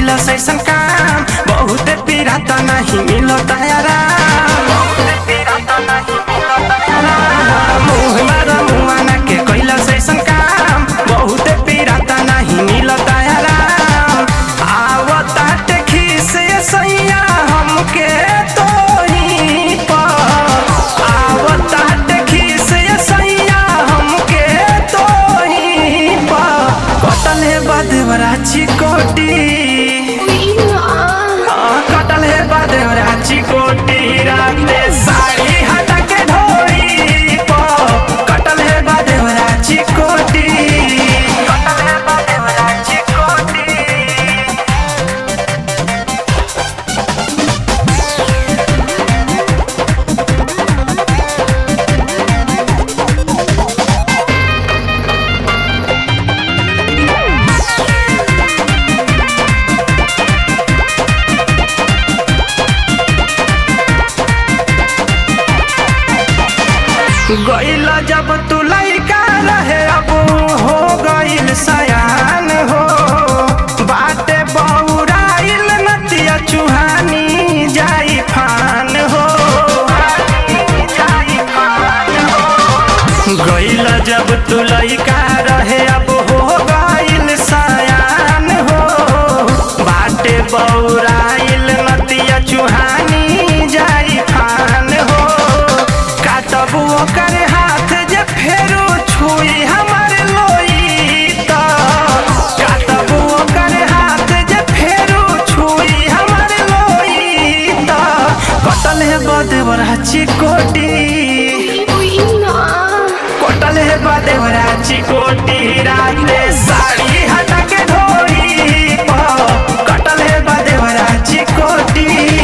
कैलस ऐसन काम बहुत पीड़ा त नहीं मिलत आराम मुँह मारा मुआना के कैलस ऐसन काम बहुत पीड़ा त नहीं मिलत आराम आवतात खीस सैया हमके तोही पर आवतात खीस सैया हमके तोही पर कटल है बदवरा चिकोटी हाँ, कटल है बदवरा चिकोटी राते साड़ी हटा के ढोरी पर कटल है बदवरा चिकोटी कटल है बदवरा चिकोटी गइल जब तू लइका रहे अब हो गइल सयान हो बाटे बौराइल नतिया चुहानी जाई फान हो गइल जब तू लइका रहे अब हो गइल सयान हो बाटे बौराइल नतिया चुहानी जाई फान हो काटबू ओकर हाथ जे फेरो छुई हमर लोई त काटबू ओकर हाथ जे फेरो छुई हमर लोई त कटल है बदवरा चिकोटी कटल है बदवरा चिकोटी राते साड़ी हटा के ढोरी पर कटल है बदवरा चिकोटी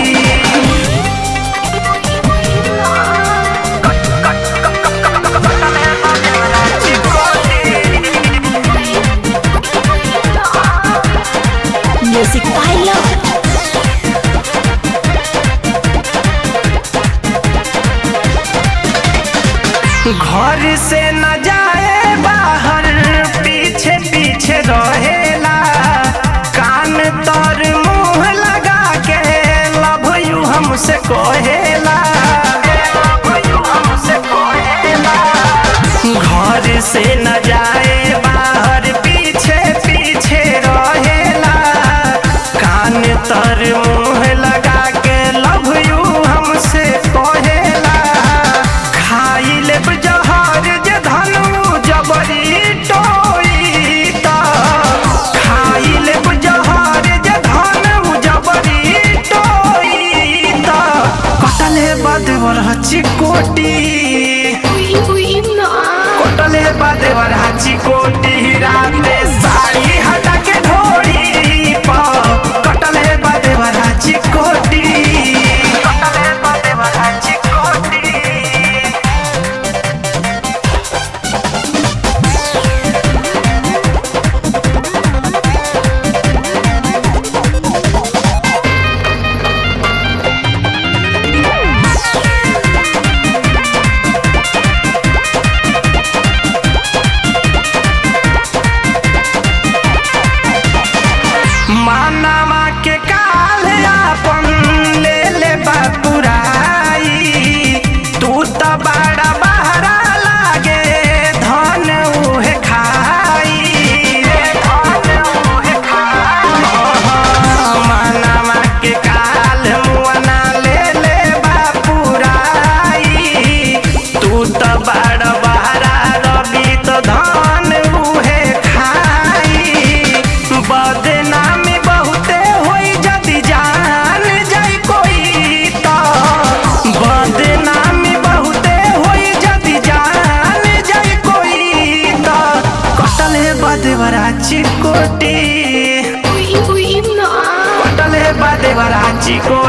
Music by Love. घर से न जाए बाहर पीछे पीछे रहेला कान तर मुंह लगा के लव यू हमसे कहेला घर से न जाए बाहर पीछे पीछे रहेला कान तर मुंह लगा के लव यू हमसे कहेला खाई लेब जहर जे धनु जबरी टोई त खाई लेब जहर जे धनु जबरी टोई त कटले बदवर चिकोटी कटले बदवर चिकोटी राते साड़ी हटा के ढोरी पर कटले बदवर चिकोटी कटले बदवर चिकोटी मानवा के काल आपन ले ले बापुराई तू त बड़ा बहरा लागे धन उहे खाई धन उहे खाई मानवा के काल मुअना ले ले बापुराई तू त बड़ा बहरा रवि त धन उहे खाई बदनामी बहुते होई जदि जान जाई कोई त बदनामी बहुते होई जदि जान जाई कोई त कटल है बदवरा चिकोटी कटल है बदवरा चिकोटी